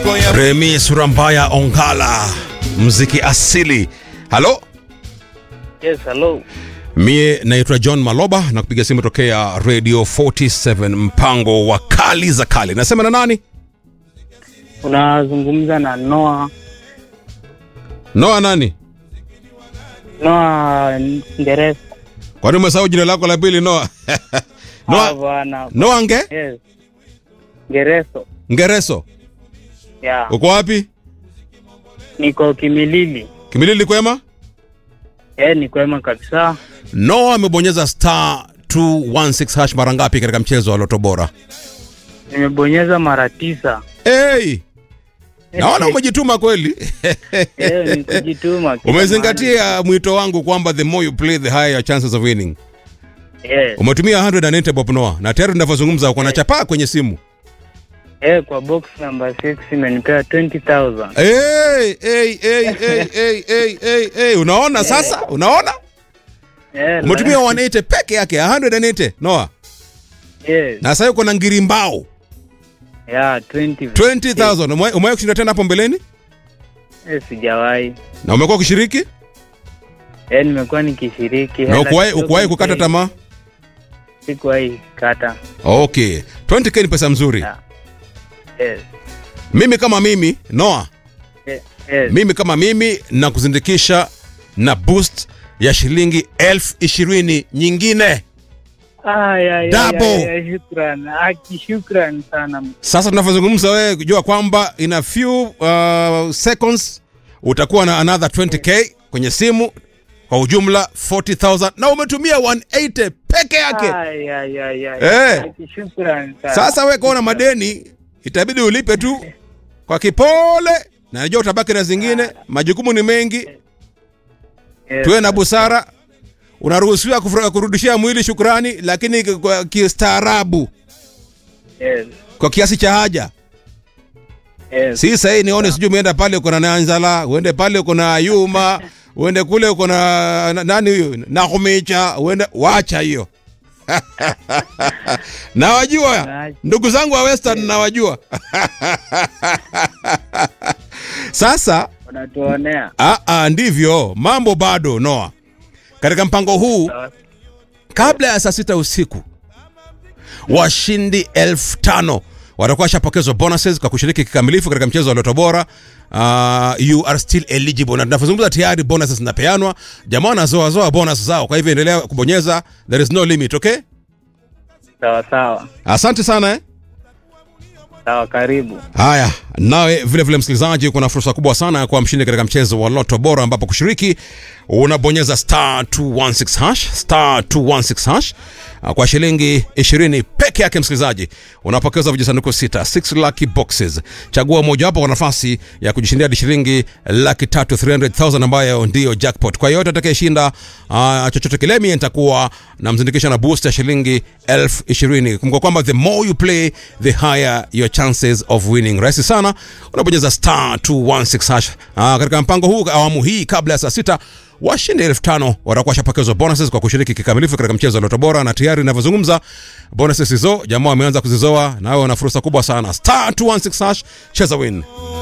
Remi Surambaya Ongala, mziki asili. Halo, Yes, hello. mie naitwa John Maloba na kupiga simu tokea Radio 47 mpango wa kali za kali. Nasema na nani? Unazungumza na Noah Noa nani? Noah Ngeresa. Kwani umesahau jina lako la pili Noa? Ah, Noa, bwana. Noa Nge? Yes. Ngereso. Ngereso. Yeah. Uko wapi? Niko Kimilili. Kimilili kwema? Eh, ni kwema kabisa. Noa amebonyeza star 216 hash mara ngapi katika mchezo wa Loto Bora? Nimebonyeza mara tisa. Hey! Naona umejituma kweli. Eh, ni kujituma. kila Umezingatia mwito wangu kwamba the more you play the higher your chances of winning. mahali. Yes. Umetumia 180 bob Noah na tayari tunavyozungumza uko na chapaa kwenye simu. Eh, kwa box number 6 imenipea 20,000. Hey, hey, hey, hey, hey, hey, hey, hey. Unaona sasa? Unaona? Eh, Umetumia la- 180 peke yake 180 Noah. Yes. Na sasa uko na ngirimbao Yeah, 20. 20000. Umewahi umewahi kushinda tena hapo mbeleni? Eh, sijawahi. Na umekuwa ukishiriki? Eh, nimekuwa nikishiriki. Na Hela ukuwahi kidogo ukuwahi kukata nipei. tamaa? Sikuwahi kata. Okay. 20k ni pesa mzuri. Yeah. Yes. Mimi kama mimi Noah, Yes. Yes. mimi kama mimi na kuzindikisha na boost ya shilingi elfu ishirini nyingine. Ay, ay, Double. ay, ay, ay, shukran. Aki, shukran sana. Sasa tunavyozungumza, wewe jua kwamba in a few uh, seconds utakuwa na another 20k kwenye simu, kwa ujumla 40000 na umetumia 180 peke yake. Ay, ay, ay, ay. Eh. Aki, shukran sana. Sasa wewe kaona madeni, itabidi ulipe tu kwa kipole, na najua utabaki na zingine, majukumu ni mengi. Yes. tuwe na busara. Unaruhusiwa kufura- kurudishia mwili shukrani, lakini k- kwa kistaarabu, Yes. kwa kiasi cha haja. Yes. Si sahii nione sijui umeenda pale uko na Nanzala, uende pale uko na Yuma, uende kule uko na na- nani huyo Nakumicha, uende wacha hiyo nawajua ndugu zangu wa Western nawajua. Sasa Unatuonea. ah, ah, ndivyo mambo bado Noa, katika mpango huu Sawa. kabla ya saa sita usiku washindi elfu tano watakuwa washapokezwa bonuses kwa kushiriki kikamilifu katika mchezo wa Loto Bora. Uh, you are still eligible, na tunavyozungumza tayari bonuses zinapeanwa, jamaa wanazoazoa bonus zao. Kwa hivyo endelea kubonyeza, there is no limit. Okay, Sawa sawa. asante sana eh? Sawa, karibu. Haya, nawe vile vile msikilizaji, kuna fursa kubwa sana ya kuwa mshindi katika mchezo wa Loto Bora, ambapo kushiriki unabonyeza star 216 hash star 216 hash Ah, kwa shilingi 20 peke yake. Msikilizaji, unapokeza vijisanduku sita 6 lucky boxes. Chagua mojawapo kwa nafasi ya kujishindia hadi shilingi laki tatu 300,000 ambayo ndiyo jackpot. Kwa yote atakayeshinda uh, chochote kile, mimi nitakuwa namzindikisha na boost ya shilingi elfu ishirini. Kumbuka kwamba the more you play the higher your chances of winning. Rahisi sana, unabonyeza star 216 hash. Uh, katika mpango huu awamu hii kabla ya saa sita washindi elfu tano watakuwa washapokezwa bonuses kwa kushiriki kikamilifu katika mchezo wa Loto Bora, na tayari inavyozungumza bonuses hizo jamaa wameanza kuzizoa, nawe una fursa kubwa sana. Star 216 hash, cheza win.